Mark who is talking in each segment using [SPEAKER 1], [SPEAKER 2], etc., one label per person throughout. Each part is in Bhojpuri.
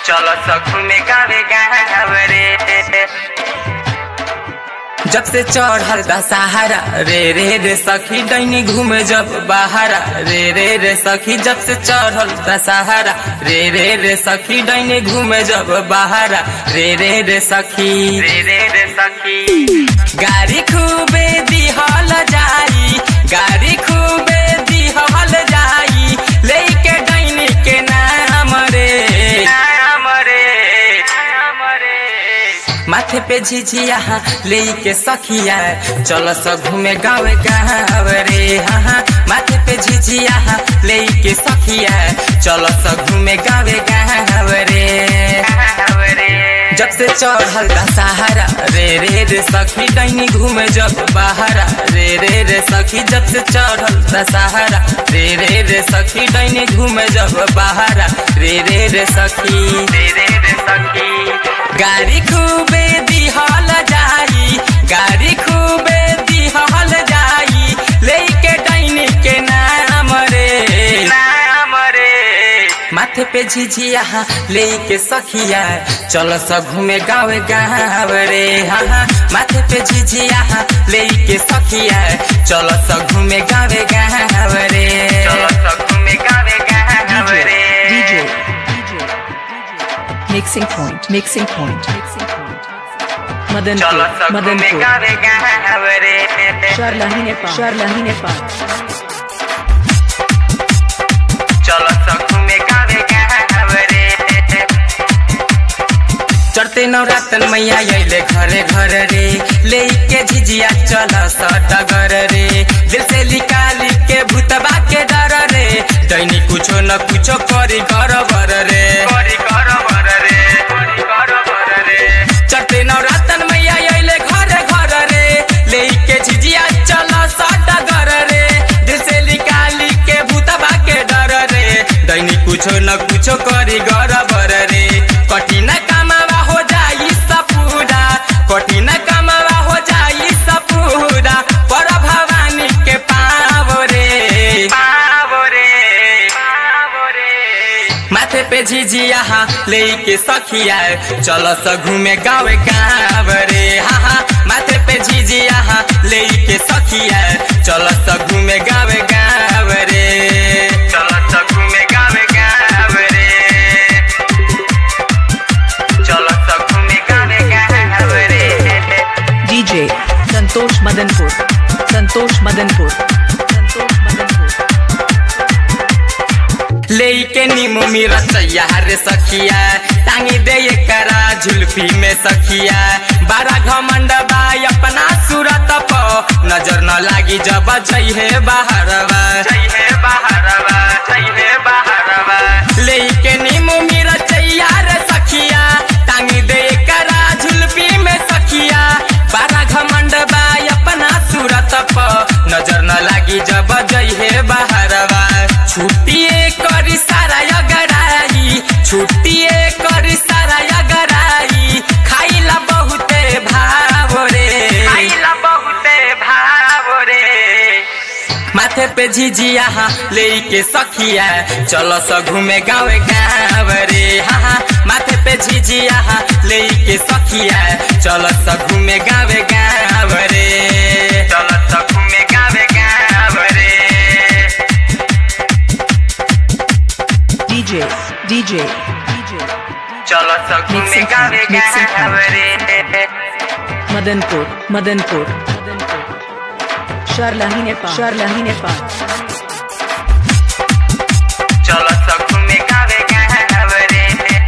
[SPEAKER 1] चलो सखू में गावे गावरे जब से चढ़ल दशहरा रे रे रे सखी डैनी घूमे जब बाहरा रे रे रे सखी जब से चढ़ल दशहरा रे रे रे सखी डैनी घूमे जब बाहरा रे रे रे सखी रे रे रे सखी गाड़ी खूबे दिहल जाई गाड़ी खूबे दिहल जाई लेके डैनी के नाम रे नाम रे नाम रे माथे पे झिझिया ले के सखिया चल स घूमे गाँव गाँव रे हाँ माथे पे झिझिया ले के सखिया चल स घूमे गाँव गाँव रे जब से चढ़ल दशहरा रे रे रे सखी डैनी घूमे जब बाहरा रे रे रे सखी जब से चढ़ल दशहरा रे रे रे सखी डैनी घूमे जब बाहरा रे रे रे सखी रे रे रे सखी गाड़ी खूबे दिहल जाई गाड़ी खूबे दिहल जाई लेके डैनी के नाम रे नाम रे माथे पे झिझिया लेके सखिया चल स घूमे गाँव गाँव रे हाँ माथे पे झिझिया लेके सखिया चल स घूमे गाँव गाँव रे चल स घूमे गाँव गाँव रे
[SPEAKER 2] DJ, mixing point, mixing point, mixing point.
[SPEAKER 1] चल
[SPEAKER 2] Madanpur,
[SPEAKER 1] स घूमे
[SPEAKER 2] Madanpur.
[SPEAKER 1] गाँव गाँव रे
[SPEAKER 2] Sharlahi Nepal, Sharlahi Nepal.
[SPEAKER 1] चलो सखू में गावे गावे रे चढ़ते नवरातन मैया अइले घरे घर रे लेके झिझिया चल सडगर रे दिल से निकाली के भूतबा के डर रे दैनी कुछो न कुछो करी घर बर रे करी घर बर रे करी घर बर रे चढ़ते नवरातन मैया अइले घरे घर रे लेके झिझिया चल सडगर रे दिल से निकाली के भूतबा के डर रे दैनी कुछो न कुछो करी घर बर रे कठिन कामवा हो जाई सपूरा कठिन कामवा हो जाई सपूरा पर भवानी के पाव रे पाव रे पाव रे माथे पे झिझिया लेके सखिया चल स घूमे गाँव गाँव रे हाँ हाँ माथे पे झिझिया लेके सखिया चल स घूमे गाँव गाँव रे चल स घूमे गाँव गाँव रे चल स घूमे गाँव गाँव रे
[SPEAKER 2] DJ, Santosh Madanpur, Santosh Madanpur, Santosh Madanpur.
[SPEAKER 1] लेके नीमू मेरा सैया रे सखिया टांगी दे ये करा झुल्फी में सखिया बारा घमंड बाई अपना सूरत प नजर न लागी जब जइहे बाहरवा जइहे बाहरवा जइहे बाहरवा लेके नीमू मेरा सैया रे सखिया टांगी दे ये करा झुल्फी में सखिया बारा घमंड बाई अपना सूरत प नजर न लागी जब जइहे बाहरवा छुट्टिए करी सारा अगराई छुट्टिए करी सारा अगराई खाइला बहुते भाव रे खाइला बहुते भाव रे माथे पे झिझिया लेके सखिया चलो स घूमे गाँव गाँव रे हाँ हाँ माथे पे झिझिया लेके सखिया चलो स घूमे गाँव गाँव रे चलो स घूमे गाँव गाँव रे
[SPEAKER 2] DJ, DJ, DJ.
[SPEAKER 1] चलो सखू में
[SPEAKER 2] Mixing
[SPEAKER 1] गावे
[SPEAKER 2] point, mixing
[SPEAKER 1] गावे
[SPEAKER 2] point.
[SPEAKER 1] रे
[SPEAKER 2] Madanpur, Madanpur, Madanpur. Sharlahi Nepal, Sharlahi Nepal.
[SPEAKER 1] चलो सखू में गावे गावे रे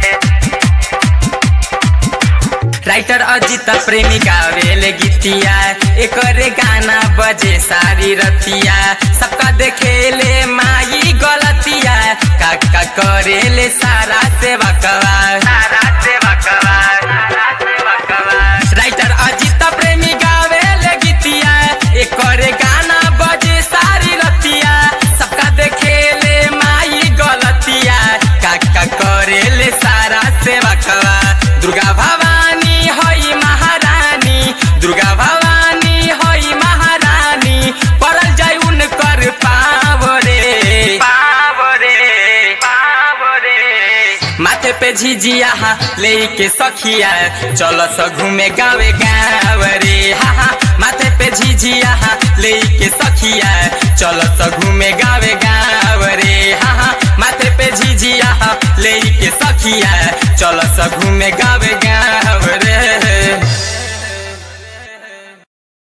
[SPEAKER 1] राइटर अजित प्रेमी गावेले गीतिया एकरे गाना बजे सारी रतिया सबका देखेले माई गलतिया काका करेले सारा सेवा कवा सारा सेवा कवा सारा सेवा कवा राइटर अजित प्रेमी गावेले गीतिया एकरे गाना बजे सारी रतिया सबका देखेले माई गलतिया काका करेले सारा सेवा कवा दुर्गा भवानी हई महारानी दुर्गा भवानी हई महारानी पड़ल जाय उनकर पाव रे पाव रे पाव रे माथे पे झिझिया ले के सखिया चल स घूमे गावे गाँव रे हा हा माथे पे झिझिया ले के सखिया चल स घूमे गावे गाँव रे हा हा माथे पे झिझिया ले के सखिया चल स घूमे गावे गाँव रे